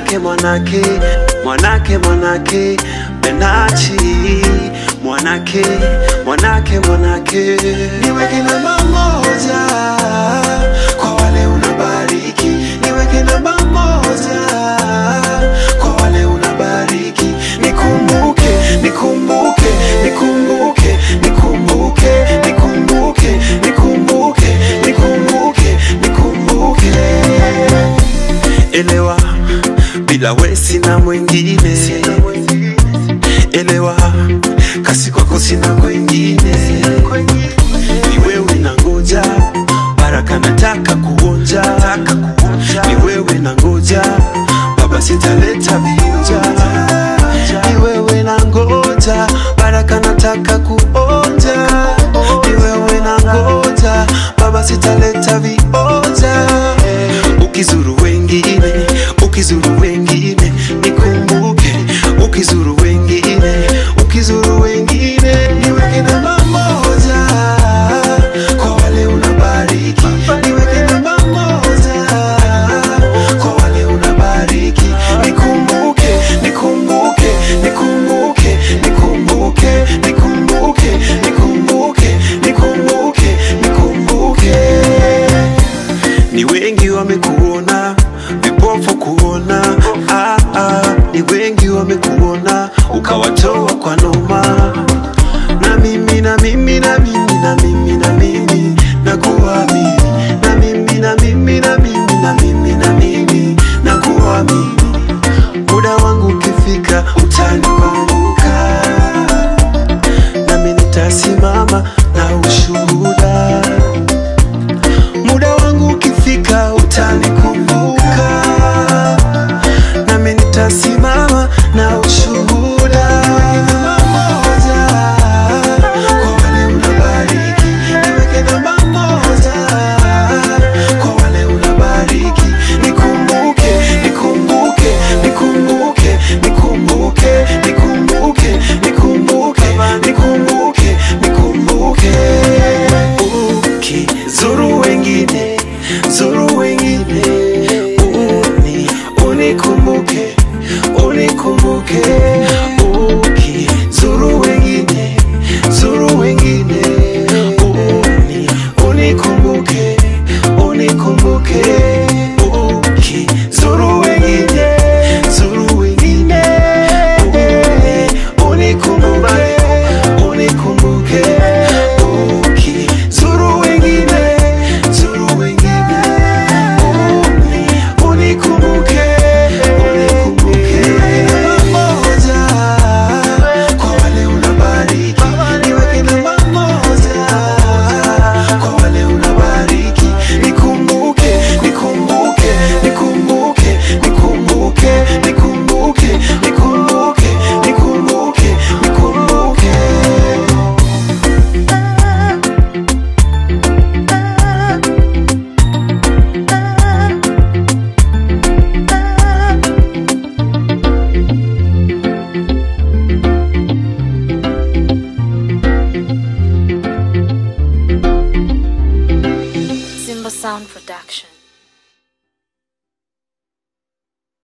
mwanake mwanake mwanake mwanake benachi mwanake mwanake mwanake niweke namba moja kwa wale unabariki niweke namba moja kwa wale unabariki nikumbuke nikumbuke nikumbuke nikumbuke nikumbuke nikumbuke nikumbuke nikumbuke elewa bila we sina mwingine elewa kasi kwako sina kwengine ni wewe na ngoja baraka nataka kuonja ni wewe na ngoja baba sitaleta vionja ni wewe na ngoja baraka nataka kuonja ni wewe na ngoja baba sitaleta vionja